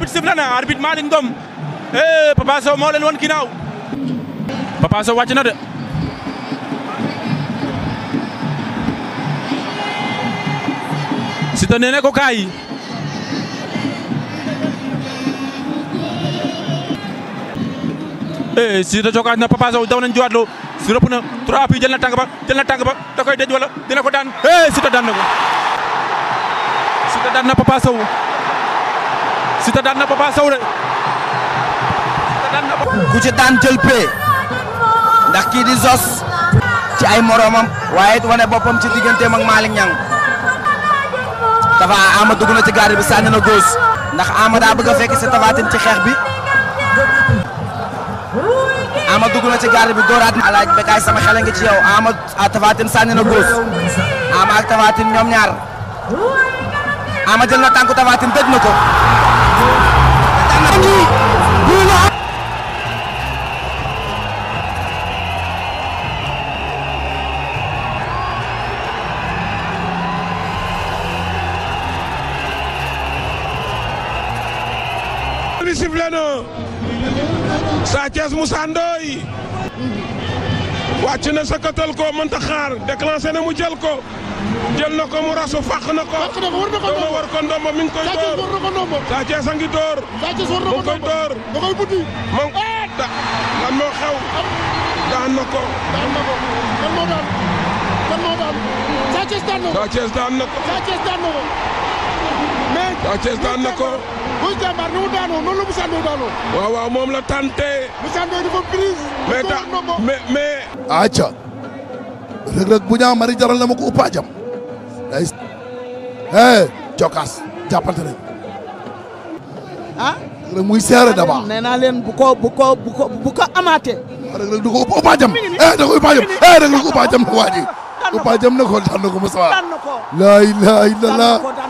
arbitre sifflé na arbitre Malick Ngom eh Papa Sow moo leen won ginnaaw Papa Sow wàcc na de Siteu nee na ko kaay eh Siteu cokaas na Papa Sow daw nañ jiwaat loo si rëpp na trois appuis jël na tànk ba jël na tànk ba da koy dej wala dina ko daan eh Siteu daan na ko Siteu daan na Papa Sow Siteu daan na Papa Sow de Siteu daan na ku ci daan jël pee ndax kii di Zos ci ay moromam waaye it wane boppam ci digganteem ak Malick Niang Tafa Ama dugg na ci garde bi sànni na góos ndax Ama daa bëgg a fekk si Tapha Tine ci xeex bi Ama dugg na ci garde bi dooraat na alaaj Bécaye sama xel a ngi ci yow Ama a Tapha Tine sànni na góos Ama ak Tapha Tine ñoom ñaar Ama jël na tànku Tapha Tine tëj na ko li sifflé na Sa Thiès Moussa Ndoye wàcc na sëkkatal ko mënta xaar déclenché na mu jël ko jël na ko mu rasu fàq na ko Fàq na ko, war na ko dama war ko ndombo mi ngi koy Sa Thiès door war na ko ndombo. Sa Thiès a ngi door Sa Thiès war na mu ko ngi koy ndombo. door da koy buddi. moom da lan moo xew daan na ko daan na ko kan moo daan kan moo daan Sa Thiès daan na ko Sa Thiès daan na ko Sa Thiès daan na ko mais Sa Thiès daan na ko Boy Jàmbaar ni mu daanoo noonu la Moussa Ndoye daanoo waaw waaw moom la tante Moussa Ndoye dafa prise mais mu da door ndombo. mais mais acca rëg-rëg bu ñaa mari jaral na ma ko uppa jam day eh cokaas jàppante nañ ah rëg muy seere daba nee naa leen bu ko bu ko bu ko bu ko amaatee rëg-rëg du ko uppa uppa jam eh da ko uppa jam eh rëg-rëg uppa jam na waa ji uppa jam na ko daan na ko Moussa daan na ko la ilaha illallah daan na ko daan